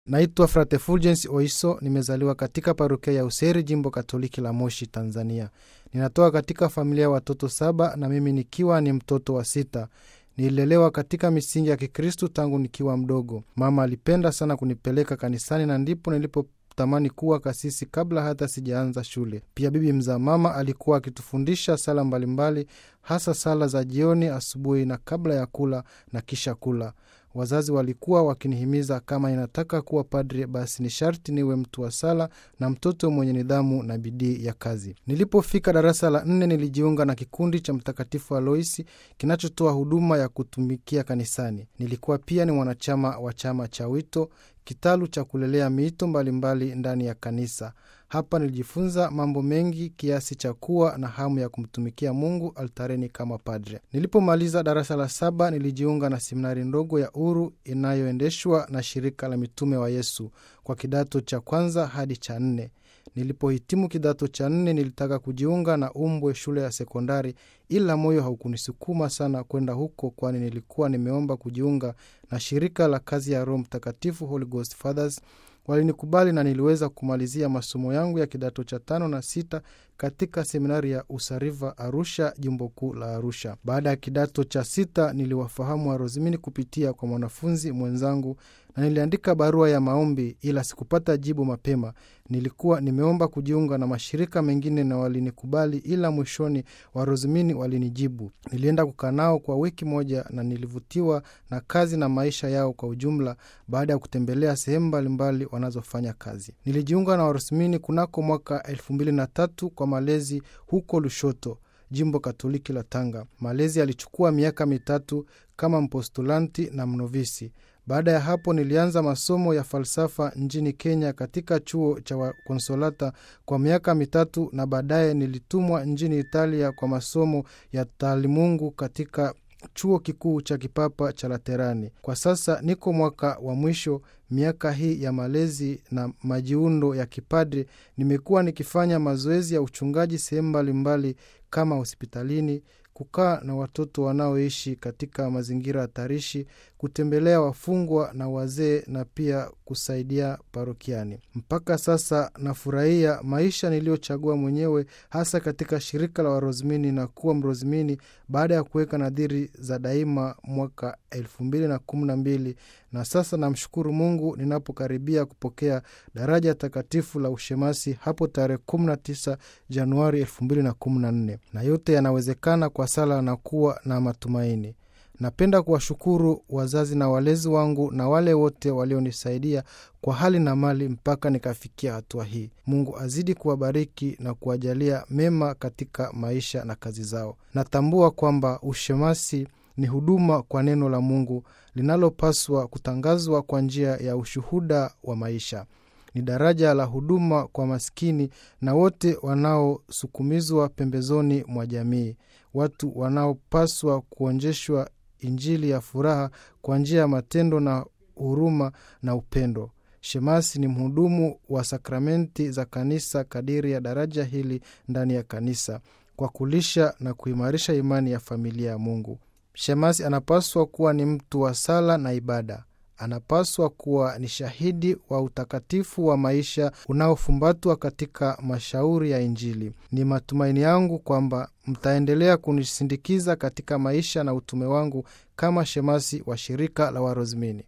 Naitwa Frate Fulgence Oiso, nimezaliwa katika parokia ya Useri, jimbo Katoliki la Moshi, Tanzania. Ninatoka katika familia ya watoto saba na mimi nikiwa ni mtoto wa sita. Nililelewa katika misingi ya Kikristu tangu nikiwa mdogo. Mama alipenda sana kunipeleka kanisani na ndipo nilipotamani kuwa kasisi kabla hata sijaanza shule. Pia bibi mzaa mama alikuwa akitufundisha sala mbalimbali, hasa sala za jioni, asubuhi na kabla ya kula na kisha kula. Wazazi walikuwa wakinihimiza kama ninataka kuwa padri, basi ni sharti niwe mtu wa sala na mtoto mwenye nidhamu na bidii ya kazi. Nilipofika darasa la nne, nilijiunga na kikundi cha Mtakatifu Aloisi kinachotoa huduma ya kutumikia kanisani. Nilikuwa pia ni mwanachama wa chama cha Wito, kitalu cha kulelea miito mbalimbali mbali ndani ya kanisa. Hapa nilijifunza mambo mengi kiasi cha kuwa na hamu ya kumtumikia Mungu altareni kama padre. Nilipomaliza darasa la saba, nilijiunga na seminari ndogo ya Uru inayoendeshwa na shirika la mitume wa Yesu kwa kidato cha kwanza hadi cha nne. Nilipohitimu kidato cha nne, nilitaka kujiunga na Umbwe shule ya sekondari, ila moyo haukunisukuma sana kwenda huko, kwani nilikuwa nimeomba kujiunga na shirika la kazi ya Roho Mtakatifu, Holy Ghost Fathers. Walinikubali na niliweza kumalizia masomo yangu ya kidato cha tano na sita katika seminari ya Usariva, Arusha, jimbo kuu la Arusha. Baada ya kidato cha sita, niliwafahamu Warozimini kupitia kwa mwanafunzi mwenzangu na niliandika barua ya maombi, ila sikupata jibu mapema. Nilikuwa nimeomba kujiunga na mashirika mengine na walinikubali, ila mwishoni Warozimini walinijibu. Nilienda kukaa nao kwa wiki moja na nilivutiwa na kazi na maisha yao kwa ujumla, baada ya kutembelea sehemu mbalimbali wanazofanya kazi. Nilijiunga na Warozimini kunako mwaka elfu mbili na tatu kwa malezi huko Lushoto, jimbo Katoliki la Tanga. Malezi yalichukua miaka mitatu kama mpostulanti na mnovisi. Baada ya hapo nilianza masomo ya falsafa nchini Kenya katika chuo cha Wakonsolata kwa miaka mitatu, na baadaye nilitumwa nchini Italia kwa masomo ya taalimungu katika chuo kikuu cha kipapa cha Laterani. Kwa sasa niko mwaka wa mwisho miaka hii ya malezi na majiundo ya kipadri. Nimekuwa nikifanya mazoezi ya uchungaji sehemu mbalimbali kama hospitalini, kukaa na watoto wanaoishi katika mazingira hatarishi, kutembelea wafungwa na wazee, na pia kusaidia parokiani. Mpaka sasa nafurahia maisha niliyochagua mwenyewe, hasa katika shirika la Warozimini na kuwa Mrozimini baada ya kuweka nadhiri za daima mwaka elfu mbili na kumi na mbili na sasa namshukuru Mungu ninapokaribia kupokea daraja takatifu la ushemasi hapo tarehe 19 Januari 2014 na yote yanawezekana kwa sala na kuwa na matumaini. Napenda kuwashukuru wazazi na walezi wangu na wale wote walionisaidia kwa hali na mali mpaka nikafikia hatua hii. Mungu azidi kuwabariki na kuwajalia mema katika maisha na kazi zao. Natambua kwamba ushemasi ni huduma kwa neno la Mungu linalopaswa kutangazwa kwa njia ya ushuhuda wa maisha. Ni daraja la huduma kwa maskini na wote wanaosukumizwa pembezoni mwa jamii, watu wanaopaswa kuonjeshwa Injili ya furaha kwa njia ya matendo na huruma na upendo. Shemasi ni mhudumu wa sakramenti za kanisa kadiri ya daraja hili ndani ya kanisa, kwa kulisha na kuimarisha imani ya familia ya Mungu. Shemasi anapaswa kuwa ni mtu wa sala na ibada. Anapaswa kuwa ni shahidi wa utakatifu wa maisha unaofumbatwa katika mashauri ya Injili. Ni matumaini yangu kwamba mtaendelea kunisindikiza katika maisha na utume wangu kama shemasi wa shirika la Warozimini.